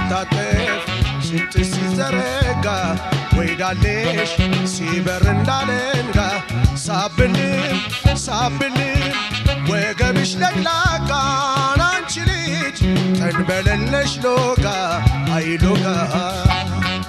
ሲታጠፍ ሽንጥ ሲዘረጋ ወይዳሌሽ ሲበር እንዳለንጋ ሳብንም ሳብንም ወገብሽ ለቅላቃን አንቺ ልጅ ተንበለለሽ ሎጋ አይሎጋ